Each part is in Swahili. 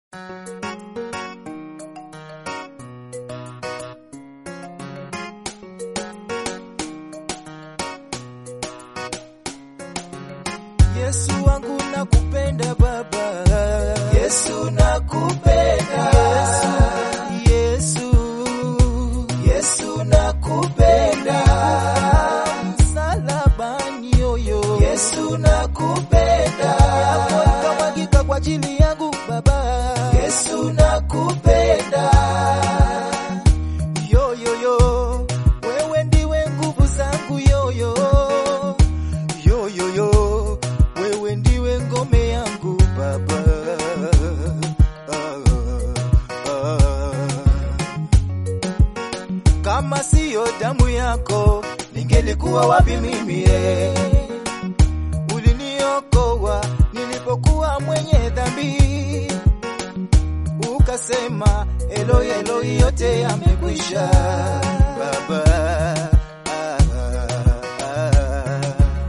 Yesu wangu nakupenda Baba, Yesu nakupenda, Yesu, Yesu nakupenda, msalabani yoyo, Yesu nakupenda, yako ikamwagika kwa ajili yangu Baba, Yesu nakupenda, yoyoyo, wewe ndiwe nguvu zangu yoyo, yoyoyo, wewe ndiwe ngome yangu Baba. Ah, ah. Kama siyo damu yako ningelikuwa wapi mimi eh? Uliniokoa nilipokuwa mwenye dhambi, ukasema Eloi, Eloi, yote yamekwisha Baba. Ah, ah.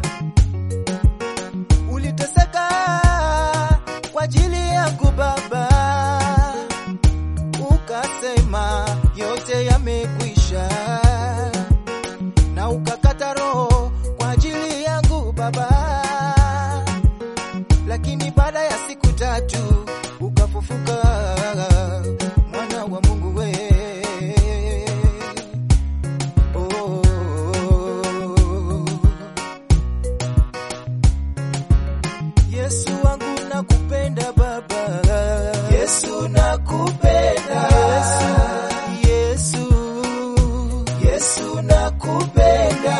Uliteseka kwa ajili yangu Baba, ukasema yote yamekwisha, na ukakata roho kwa ajili yangu Baba, lakini baada ya siku tatu ukafufuka, mwana wa Mungu we oh. Yesu wangu nakupenda Baba, Yesu nakupenda, Yesu, Yesu nakupenda,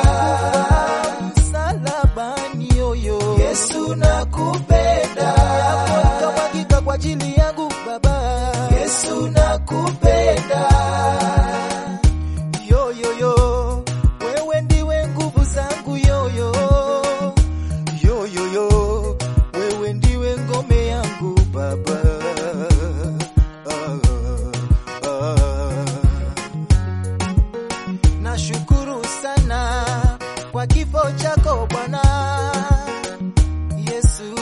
msalabani yoyo, Yesu nakupenda, yako ikamwagika kwa ajili yangu Baba, Yesu nakupenda, yoyoyo, wewe ndiwe nguvu zangu yoyo, yoyoyo, wewe ndiwe ngome yangu Baba. Ah, ah. Nashukuru sana kwa kifo chako Bwana Yesu.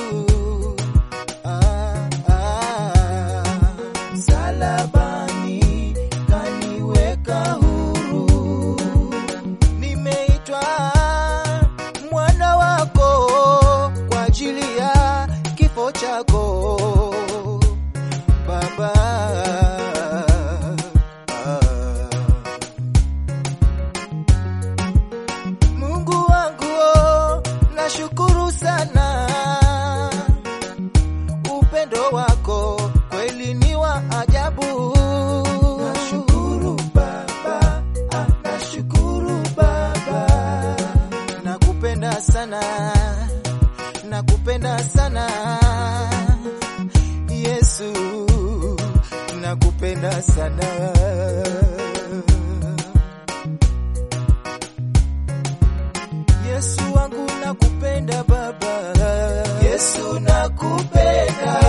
Ah, ah. msalabani kaniweka huru, Nimeitwa mwana wako kwa ajili ya kifo chako Baba. Mungu wangu, oh, nashukuru sana upendo wako kweli ni wa ajabu. nashukuru Baba, ah, nashukuru Baba. nakupenda sana, nakupenda sana Yesu, nakupenda sana. Yesu wangu nakupenda Baba, Yesu nakupenda,